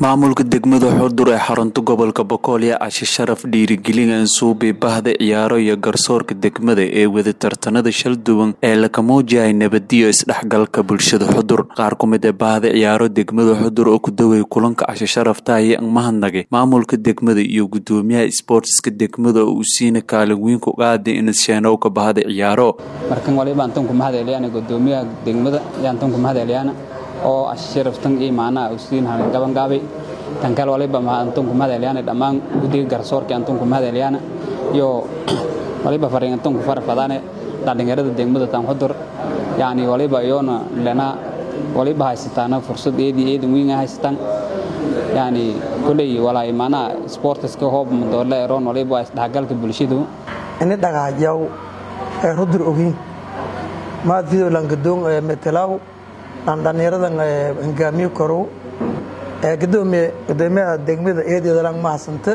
maamulka degmada xudur ee xarunta gobolka bokool yaa cashe sharaf dhiirigelin suubi bahda ciyaaro iyo garsoorka degmada ee wada tartanada shal duwan ee laka muujiyay nabadiyo isdhexgalka bulshada xudur qaar ku mid ee bahda ciyaaro degmada xudur oo ku daway kulanka cashe sharafta ayaa mahadnagay maamulka degmada iyo gudoomiyaha sboortiska degmada oo uu siina kaalin weyn ku qaaday inasheenoowka bahda ciyaaro markan waliba antan ku mahad celiyaan gudoomiyaha degmada ayaan tan ku mahad celiyaan oo asharaftan iyo macnaha usiin hanan gaban gaabay tan kale waliba antan ku mahad celiyaan dhammaan guddiga garsoorka antan ku mahad celiyaan iyo waliba fariin antan ku farfadaan dhalinyarada degmada tan xudur yani waliba iyoona lana waliba haysataana fursad eedii eedan weyn haysatan yani kuley walaa macnaha sportiska hoob madoole eroon waliba isdhexgalka bulshadu ini dhagaajaw ee rudur ogiin maad videolan gadoon metelaw aan dhallinyaradan hogaamiyo korow gudoomiye gudoomiyaha degmada eedeedalan mahadsanta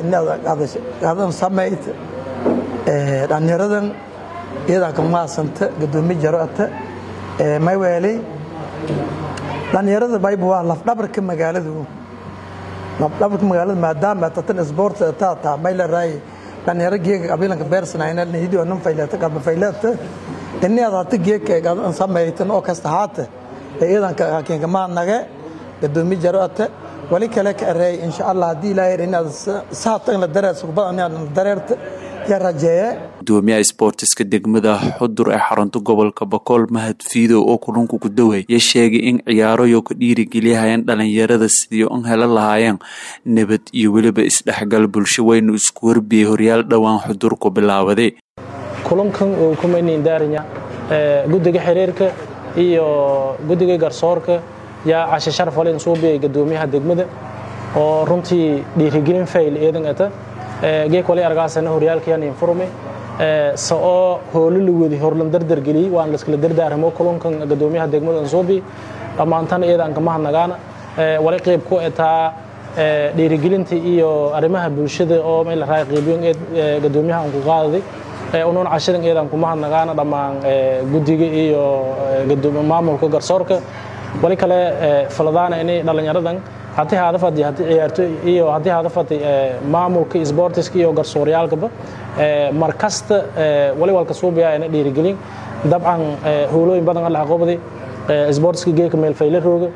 adan samayd dhallinyaradan iyadanka mahadsanta gudoomiye jaroata mayweeley dhallinyarada bayba waa lafdhabarka magaaladu lafdhabarka magaalada maadaama tatan sport taata mayleray dhallinyaro geega abilanka beersanayna hidio nan faylata qaba faylata ini adaata geeka samaytan oo kasta haata iyadanka hakiinka maadnage gadoomiye jaroata wali kale ka areey insha allah haddii ilaahay inaad saata in la dareerto kubada inaad dareerta yaa rajeeye gudoomiyaha sboortiska degmada xudur ee xarunta gobolka bokool mahad fiidow oo kulunka ku daway ya sheegay in ciyaarayo ka dhiirigeliyahayeen dhalinyarada sidii un hela lahaayeen nabad iyo weliba isdhexgal bulsho weynu isku warbiyey horyaal dhowaan xudur ku bilaabaday kulankan uu kumaynindaarinya guddiga xiriirka iyo guddiga garsoorka yaa cashe sharaf walin suubiyay gadoomiyaha degmada oo runtii dhiirigelin fayl eedan ata geek wali argaasana horyaalkayan informe sa oo hoolo la wadi horlan dardar geliyey waan laskala dardaaramo kulankan gadoomiyaha degmada ansuubi dhammaantana eedan ka mahadnagaana wali qayb ku etaa dhiirigelinta iyo arrimaha bulshada oo meel raay qaybiyon eed gadoomiyaha aan ku qaadaday unuun cashidan eedan ku mahadnagaana dhammaan guddiga iyo maamulka garsoorka wali kale faladaana inay dhallinyaradan haddii hadafadi haddii ciyaarto iyo haddii hadafadi maamulka sportiska iyo garsooryaalkaba mar kasta wali walka suubaya ina dhiirigelin dabcan howlooyin badan alla aqoobday sportiska geeka meelfayle rooga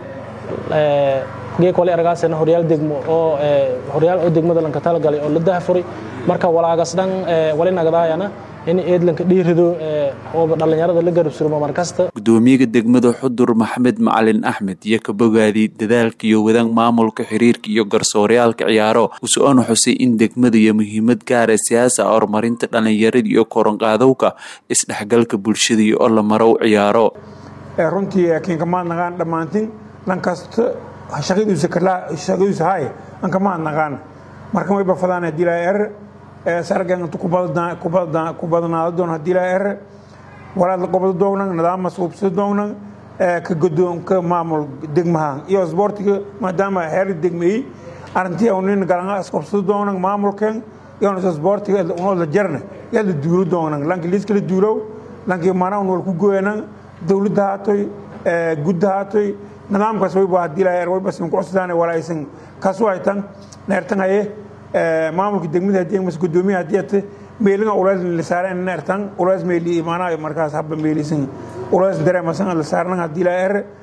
geek wali argaasena horyaal degmo oo horyaal oo degmada lanka talagalay oo la dahafuray marka walaagas dhan wali nagdaayana in eedlanka dhiirido oo dhallinyarada la garabsurmo mar kasta gudoomiyaga degmada xudur maxamed macalin axmed iyo ka bogaadiyey dadaalka iyo wadaan maamulka xiriirka iyo garsooryaalka ciyaaro uso-ona xusay in degmada iyo muhiimad gaara siyaasa horumarinta dhallinyarada iyo koronqaadowka isdhexgalka bulshada iyo oo la marow ciyaaro runtii kinkamaadnaqaan dhammaantin lankasta shaqadiisa hay ankamaadnaqaan marka way bafadaan hadii laa er sargan ku badnaado doon hadii laa er walaad la qobado doognan nidaam masuubsado doognan ka godoonka maamul degmaha iyo sboortiga maadaama heer degmeeyey arrintii nin galanga isqobsado doognan maamulkan iyo sboortiga unoo la jarna yaa la duulo doognan lanki liiska la duulow lanki mana un wal ku gooyanan dowladda haatoy gudda haatoy nidaamkaas wayba hadii laa er wayba sin ku cusdaan walaysan kasu haytan neertan haye maamulka degmada hadii mas gudoomiya hadii ate meelina ulays la saareen neertan ulays meeli imaanaa markaas habba meelisan ulays dareemasan la saarnan hadii laa er